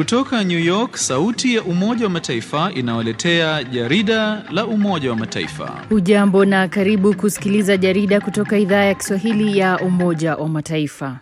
Kutoka New York, sauti ya Umoja wa Mataifa inawaletea jarida la Umoja wa Mataifa. Hujambo na karibu kusikiliza jarida kutoka idhaa ya Kiswahili ya Umoja wa Mataifa.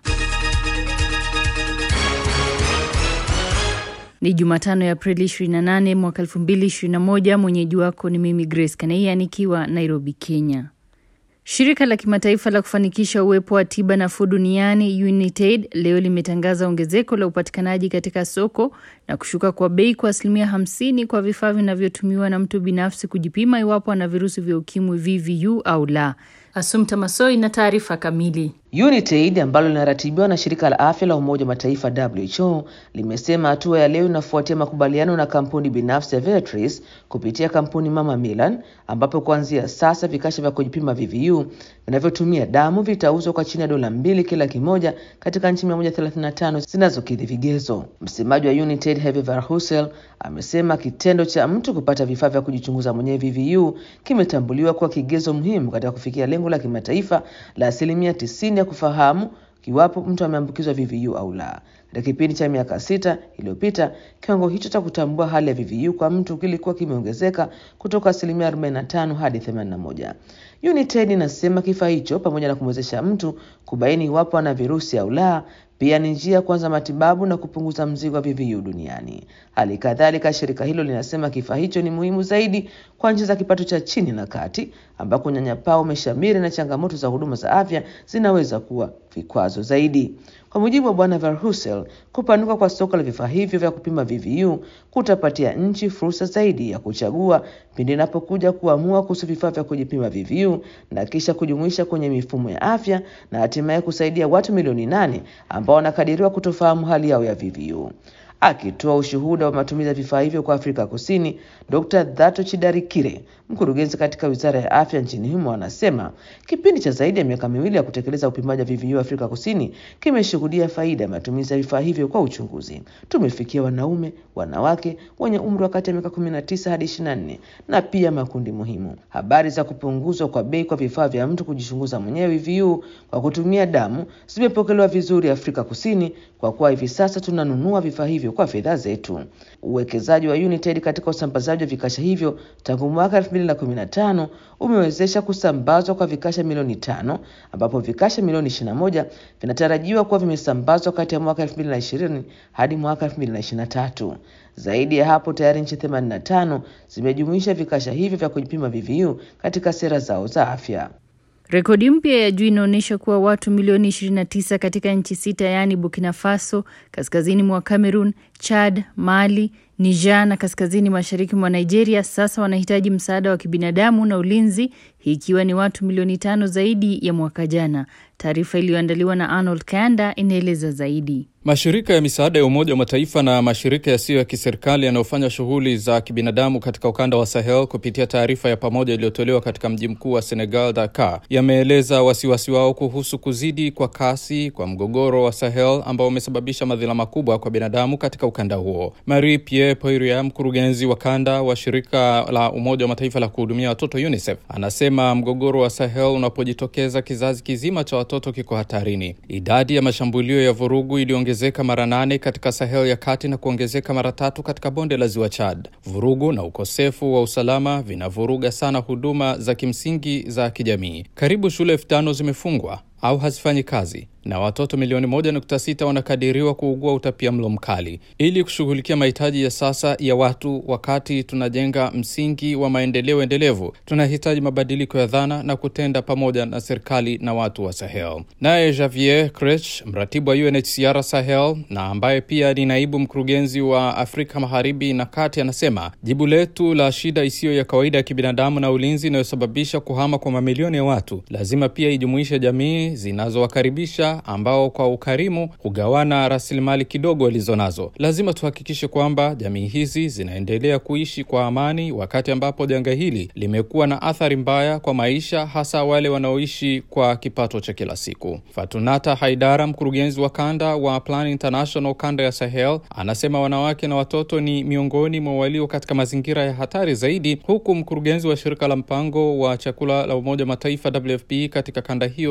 Ni Jumatano ya Aprili 28 mwaka 2021. Mwenyeji wako ni mimi Grace Kaneia nikiwa Nairobi, Kenya. Shirika la kimataifa la kufanikisha uwepo wa tiba nafuu duniani UNITAID leo limetangaza ongezeko la upatikanaji katika soko na kushuka kwa bei kwa asilimia hamsini kwa vifaa vinavyotumiwa na mtu binafsi kujipima iwapo ana virusi vya ukimwi VVU au la. Asumta Masoi na taarifa kamili. UNITAID ambalo linaratibiwa na shirika la afya la Umoja wa Mataifa WHO limesema hatua ya leo inafuatia makubaliano na kampuni binafsi ya Viatris kupitia kampuni mama Milan, ambapo kuanzia sasa vikasha vya kujipima VVU vinavyotumia damu vitauzwa kwa chini ya dola mbili kila kimoja katika nchi 135 zinazokidhi vigezo. Msemaji wa UNITAID Herve Verheugen amesema kitendo cha mtu kupata vifaa vya kujichunguza mwenyewe VVU kimetambuliwa kuwa kigezo muhimu katika kufikia lengo la kimataifa la asilimia tisini ya kufahamu kiwapo mtu ameambukizwa VVU au la. Katika kipindi cha miaka sita iliyopita, kiwango hicho cha kutambua hali ya VVU kwa mtu kilikuwa kimeongezeka kutoka asilimia 45 hadi 81. UNITAID inasema kifaa hicho pamoja na kumwezesha mtu kubaini iwapo ana virusi au la pia ni njia ya kuanza matibabu na kupunguza mzigo wa VVU duniani. Hali kadhalika, shirika hilo linasema kifaa hicho ni muhimu zaidi kwa nchi za kipato cha chini na kati, ambako unyanyapaa umeshamiri na changamoto za huduma za afya zinaweza kuwa vikwazo zaidi. Kwa mujibu wa Bwana Verheugen, kupanuka kwa soko la vifaa hivyo vya kupima VVU kutapatia nchi fursa zaidi ya kuchagua pindi inapokuja kuamua kuhusu vifaa vya kujipima VVU na kisha kujumuisha kwenye mifumo ya afya na hatimaye kusaidia watu milioni nane ambao wanakadiriwa kutofahamu hali yao ya VVU. Akitoa ushuhuda wa matumizi ya vifaa hivyo kwa Afrika Kusini, Dr. Dhato Chidarikire, mkurugenzi katika Wizara ya Afya nchini humo, anasema kipindi cha zaidi ya miaka miwili ya kutekeleza upimaji wa VVU Afrika Kusini kimeshuhudia faida ya matumizi ya vifaa hivyo kwa uchunguzi. Tumefikia wanaume, wanawake wenye umri wa kati ya miaka 19 hadi 24 na pia makundi muhimu. Habari za kupunguzwa kwa bei kwa vifaa vya mtu kujichunguza mwenyewe VVU kwa kutumia damu zimepokelewa vizuri Afrika Kusini kwa kuwa hivi sasa tunanunua vifaa hivyo kwa fedha zetu. Uwekezaji wa UNITAID katika usambazaji wa vikasha hivyo tangu mwaka 2015 umewezesha kusambazwa kwa vikasha milioni tano ambapo vikasha milioni 21 vinatarajiwa kuwa vimesambazwa kati ya mwaka 2020 hadi mwaka 2023. Zaidi ya hapo, tayari nchi 85 zimejumuisha vikasha hivyo vya kujipima VVU katika sera zao za afya. Rekodi mpya ya juu inaonyesha kuwa watu milioni 29 katika nchi sita yaani Burkina Faso, kaskazini mwa Cameroon, Chad, Mali, Niger na kaskazini mashariki mwa Nigeria sasa wanahitaji msaada wa kibinadamu na ulinzi, hii ikiwa ni watu milioni tano zaidi ya mwaka jana. Taarifa iliyoandaliwa na Arnold Kanda inaeleza zaidi. Mashirika ya misaada ya Umoja wa Mataifa na mashirika yasiyo ya kiserikali yanayofanya shughuli za kibinadamu katika ukanda wa Sahel kupitia taarifa ya pamoja iliyotolewa katika mji mkuu wa Senegal, Dakar, yameeleza wasiwasi wao kuhusu kuzidi kwa kasi kwa mgogoro wa Sahel ambao umesababisha madhila makubwa kwa binadamu katika ukanda huo. Marie Pierre Poiria, mkurugenzi wa kanda wa shirika la Umoja wa Mataifa la kuhudumia watoto UNICEF, anasema mgogoro wa Sahel unapojitokeza, kizazi kizima cha watoto kiko hatarini. Idadi ya mashambulio ya vurugu iliongezeka mara nane katika Sahel ya kati na kuongezeka mara tatu katika bonde la ziwa Chad. Vurugu na ukosefu wa usalama vinavuruga sana huduma za kimsingi za kijamii. Karibu shule elfu tano zimefungwa au hazifanyi kazi na watoto milioni moja nukta sita wanakadiriwa kuugua utapia mlo mkali. Ili kushughulikia mahitaji ya sasa ya watu wakati tunajenga msingi wa maendeleo endelevu, tunahitaji mabadiliko ya dhana na kutenda pamoja na serikali na watu wa Sahel. Naye Javier Krech, mratibu wa UNHCR Sahel na ambaye pia ni naibu mkurugenzi wa Afrika Magharibi na Kati, anasema jibu letu la shida isiyo ya kawaida ya kibinadamu na ulinzi inayosababisha kuhama kwa mamilioni ya watu lazima pia ijumuishe jamii zinazowakaribisha ambao kwa ukarimu hugawana rasilimali kidogo walizo nazo. Lazima tuhakikishe kwamba jamii hizi zinaendelea kuishi kwa amani, wakati ambapo janga hili limekuwa na athari mbaya kwa maisha, hasa wale wanaoishi kwa kipato cha kila siku. Fatunata Haidara, mkurugenzi wa kanda wa Plan International kanda ya Sahel, anasema wanawake na watoto ni miongoni mwa walio katika mazingira ya hatari zaidi, huku mkurugenzi wa shirika la mpango wa chakula la Umoja wa Mataifa WFP katika kanda hiyo Chris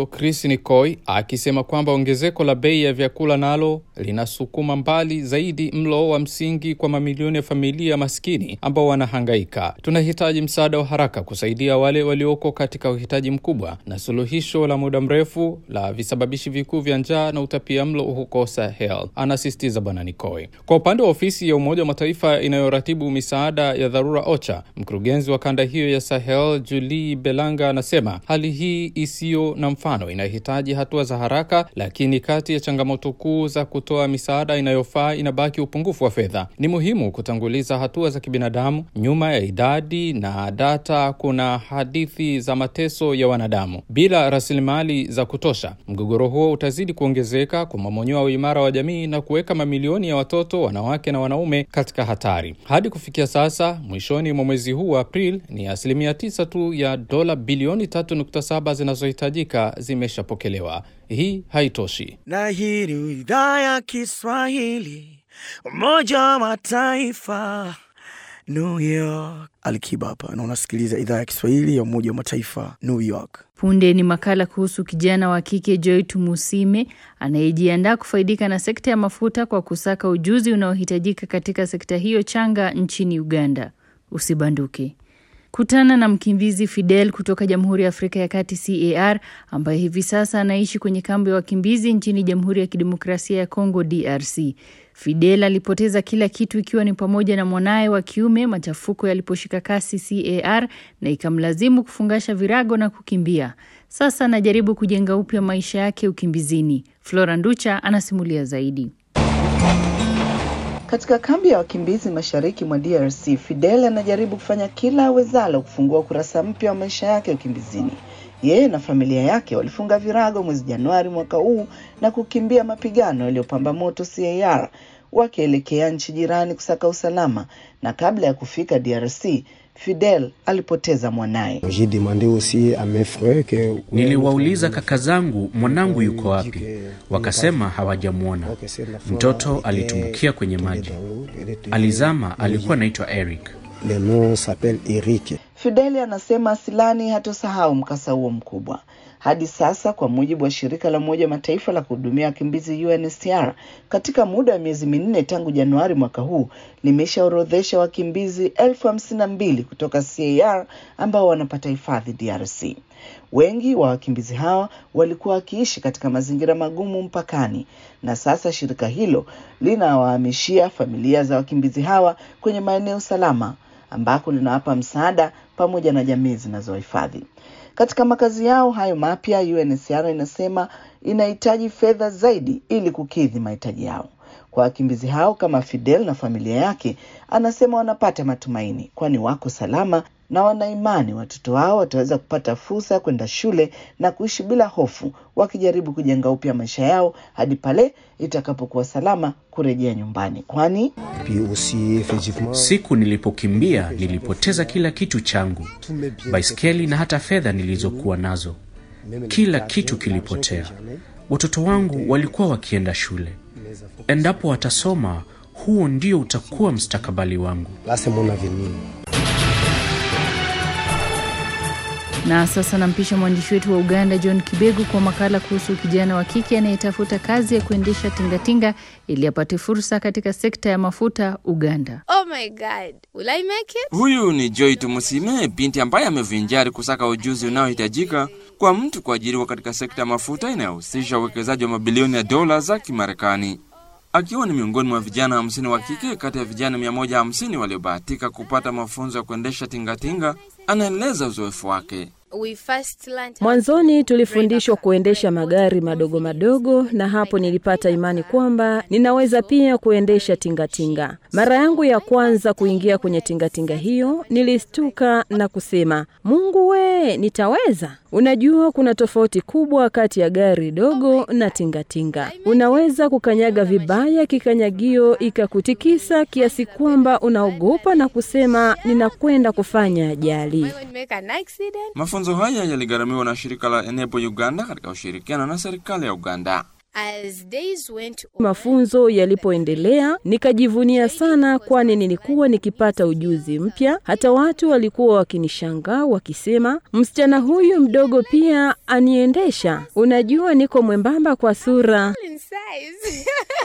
Nikoi akisema kwamba ongezeko la bei ya vyakula nalo linasukuma mbali zaidi mlo wa msingi kwa mamilioni ya familia maskini ambao wanahangaika. Tunahitaji msaada wa haraka kusaidia wale walioko katika uhitaji mkubwa na suluhisho la muda mrefu la visababishi vikuu vya njaa na utapia mlo huko Sahel, anasisitiza Bwana Nikoi. Kwa upande wa ofisi ya Umoja wa Mataifa inayoratibu misaada ya dharura OCHA, mkurugenzi wa kanda hiyo ya Sahel Julie Belanga anasema hali hii isiyo na mfano inahitaji hatua za haraka, lakini kati ya changamoto kuu za kutoa misaada inayofaa inabaki upungufu wa fedha. Ni muhimu kutanguliza hatua za kibinadamu. Nyuma ya idadi na data kuna hadithi za mateso ya wanadamu. Bila rasilimali za kutosha, mgogoro huo utazidi kuongezeka, kumomonyoa uimara wa jamii na kuweka mamilioni ya watoto, wanawake na wanaume katika hatari. Hadi kufikia sasa, mwishoni mwa mwezi huu wa Aprili, ni asilimia tisa tu ya dola bilioni 3.7 zinazohitajika zimeshapokelewa. Hii haitoshi. Na hii ni idhaa ya Kiswahili, Umoja wa Mataifa, New York. Alikiba hapa na unasikiliza idhaa ya Kiswahili ya Umoja wa Mataifa, New York. Punde ni makala kuhusu kijana wa kike Joy Tumusime anayejiandaa kufaidika na sekta ya mafuta kwa kusaka ujuzi unaohitajika katika sekta hiyo changa nchini Uganda. Usibanduke. Kutana na mkimbizi Fidel kutoka Jamhuri ya Afrika ya Kati CAR ambaye hivi sasa anaishi kwenye kambi ya wakimbizi nchini Jamhuri ya Kidemokrasia ya Kongo DRC. Fidel alipoteza kila kitu ikiwa ni pamoja na mwanaye wa kiume machafuko yaliposhika kasi CAR na ikamlazimu kufungasha virago na kukimbia. Sasa anajaribu kujenga upya maisha yake ukimbizini. Flora Nducha anasimulia zaidi. Katika kambi ya wakimbizi mashariki mwa DRC, Fidel anajaribu kufanya kila awezalo kufungua ukurasa mpya wa maisha yake ukimbizini. Yeye na familia yake walifunga virago mwezi Januari mwaka huu na kukimbia mapigano yaliyopamba moto CAR wakielekea nchi jirani kusaka usalama, na kabla ya kufika DRC Fidel alipoteza mwanaye. Niliwauliza kaka zangu mwanangu yuko wapi, wakasema hawajamwona. Mtoto alitumbukia kwenye maji, alizama. Alikuwa anaitwa Eric. Fideli anasema Asilani hatosahau mkasa huo mkubwa. Hadi sasa, kwa mujibu wa shirika la Umoja wa Mataifa la kuhudumia wakimbizi UNHCR, katika muda wa miezi minne tangu Januari mwaka huu limeshaorodhesha wakimbizi elfu hamsini na mbili kutoka CAR ambao wanapata hifadhi DRC. Wengi wa wakimbizi hawa walikuwa wakiishi katika mazingira magumu mpakani, na sasa shirika hilo linawahamishia familia za wakimbizi hawa kwenye maeneo salama ambako linawapa msaada pamoja na jamii zinazohifadhi katika makazi yao hayo mapya. UNHCR inasema inahitaji fedha zaidi ili kukidhi mahitaji yao. Kwa wakimbizi hao kama Fidel na familia yake, anasema wanapata matumaini, kwani wako salama na wanaimani watoto wao wataweza kupata fursa ya kwenda shule na kuishi bila hofu, wakijaribu kujenga upya maisha yao hadi pale itakapokuwa salama kurejea nyumbani, kwani Siku nilipokimbia nilipoteza kila kitu changu, baiskeli na hata fedha nilizokuwa nazo. Kila kitu kilipotea. Watoto wangu walikuwa wakienda shule. Endapo watasoma, huo ndio utakuwa mustakabali wangu. Na sasa nampisha mwandishi wetu wa Uganda John Kibegu kwa makala kuhusu kijana wa kike anayetafuta kazi ya kuendesha tingatinga ili apate fursa katika sekta ya mafuta Uganda. Oh my God. Will I make it? Huyu ni Joy Tumusime, binti ambaye amevinjari kusaka ujuzi unaohitajika kwa mtu kuajiriwa katika sekta ya mafuta inayohusisha uwekezaji wa mabilioni ya dola za Kimarekani. Akiwa ni miongoni mwa vijana hamsini wa kike kati ya vijana mia moja hamsini waliobahatika kupata mafunzo ya kuendesha tingatinga, anaeleza uzoefu wake. We first learned how Mwanzoni to tulifundishwa drive a car. kuendesha magari madogo madogo, na hapo nilipata imani kwamba ninaweza pia kuendesha tingatinga. Mara yangu ya kwanza kuingia kwenye tingatinga hiyo, nilistuka na kusema, Mungu we, nitaweza? Unajua, kuna tofauti kubwa kati ya gari dogo na tingatinga. Unaweza kukanyaga vibaya kikanyagio ikakutikisa kiasi kwamba unaogopa na kusema, ninakwenda kufanya ajali. I would make an accident. Mafunzo haya yaligharamiwa na shirika la Enepo Uganda katika ushirikiano na serikali ya Uganda. As days went on, Mafunzo yalipoendelea nikajivunia sana, kwani nilikuwa nikipata ujuzi mpya. Hata watu walikuwa wakinishangaa wakisema, msichana huyu mdogo pia aniendesha. Unajua, niko mwembamba kwa sura. in size.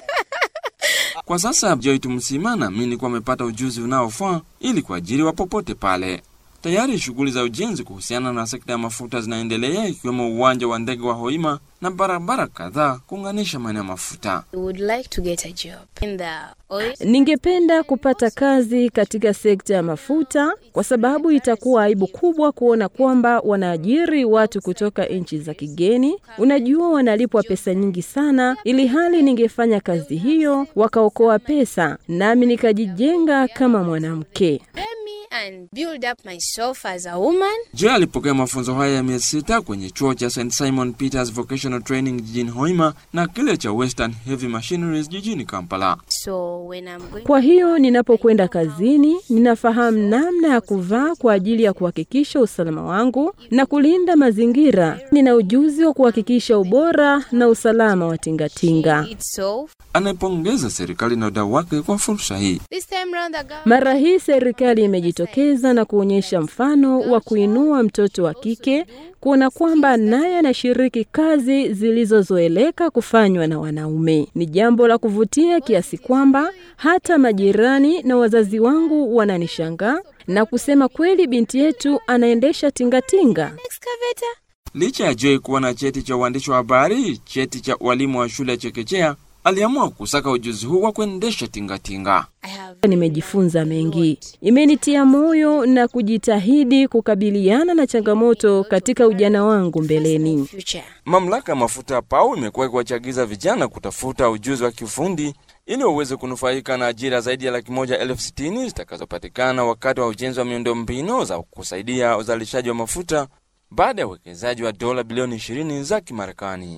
Kwa sasa Joy Tumsima anaamini kuwa amepata ujuzi unaofaa ili kuajiriwa popote pale. Tayari shughuli za ujenzi kuhusiana na sekta ya mafuta zinaendelea ikiwemo uwanja wa ndege wa Hoima na barabara kadhaa kuunganisha maeneo ya mafuta. I would like to get a job in the oil. Ningependa kupata kazi katika sekta ya mafuta kwa sababu itakuwa aibu kubwa kuona kwamba wanaajiri watu kutoka nchi za kigeni. Unajua, wanalipwa pesa nyingi sana, ili hali ningefanya kazi hiyo wakaokoa pesa, nami nikajijenga kama mwanamke. Let me and build up myself as a woman. Joy alipokea mafunzo haya ya miezi sita kwenye chuo cha St Simon Peters Vocational Training jijini Hoima na kile cha Western Heavy Machineries jijini Kampala. So when I'm going Kwa hiyo ninapokwenda kazini, ninafahamu namna ya kuvaa kwa ajili ya kuhakikisha usalama wangu na kulinda mazingira. Nina ujuzi wa kuhakikisha ubora na usalama wa tingatinga. itself, Anaipongeza serikali na wadau wake kwa fursa hii. this time round the government Mara hii serikali imejitokeza na kuonyesha mfano wa kuinua mtoto wa kike, kuona kwamba naye anashiriki kazi zilizozoeleka kufanywa na wanaume. Ni jambo la kuvutia kiasi kwamba hata majirani na wazazi wangu wananishangaa na kusema kweli, binti yetu anaendesha tingatinga. excavator. Licha ya Joy kuwa na cheti cha uandishi wa habari, cheti cha ualimu wa shule ya chekechea, aliamua kusaka ujuzi huu wa kuendesha tingatinga. I have Nimejifunza mengi, imenitia moyo na kujitahidi kukabiliana na changamoto katika ujana wangu mbeleni. future. Mamlaka ya mafuta ya PAU imekuwa ikiwachagiza vijana kutafuta ujuzi wa kiufundi ili waweze kunufaika na ajira zaidi ya laki moja elfu sitini zitakazopatikana wakati wa ujenzi wa miundombinu za kusaidia uzalishaji wa mafuta baada ya uwekezaji wa dola bilioni 20 za Kimarekani.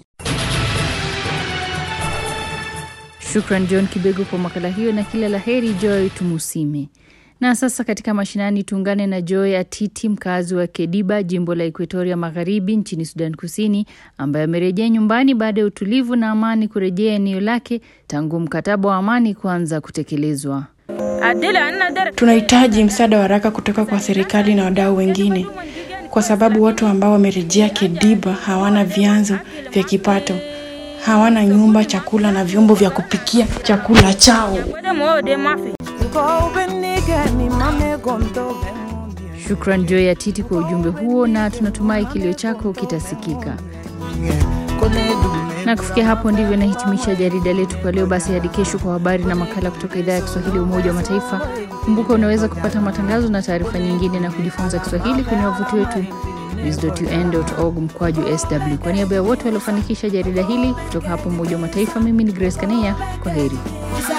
Shukran John Kibego kwa makala hiyo na kila la heri Joy Tumusime. Na sasa katika mashinani tuungane na Joy Atiti, mkazi wa Kediba, jimbo la Ekuatoria Magharibi nchini Sudan Kusini, ambaye amerejea nyumbani baada ya utulivu na amani kurejea eneo lake tangu mkataba wa amani kuanza kutekelezwa. Tunahitaji msaada wa haraka kutoka kwa serikali na wadau wengine, kwa sababu watu ambao wamerejea Kediba hawana vyanzo vya kipato, hawana nyumba, chakula na vyombo vya kupikia chakula chao. Shukran Joy Atiti kwa ujumbe huo, na tunatumai kilio chako kitasikika. Na kufikia hapo ndivyo nahitimisha jarida letu kwa leo. Basi hadi kesho kwa habari na makala kutoka idhaa ya Kiswahili ya Umoja wa Mataifa. Kumbuka unaweza kupata matangazo na taarifa nyingine na kujifunza Kiswahili kwenye wavuti wetu news.un.org mkwaju sw. Kwa niaba ya wote waliofanikisha jarida hili kutoka hapo Umoja wa Mataifa, mimi ni Grace Kaneya. Kwa heri.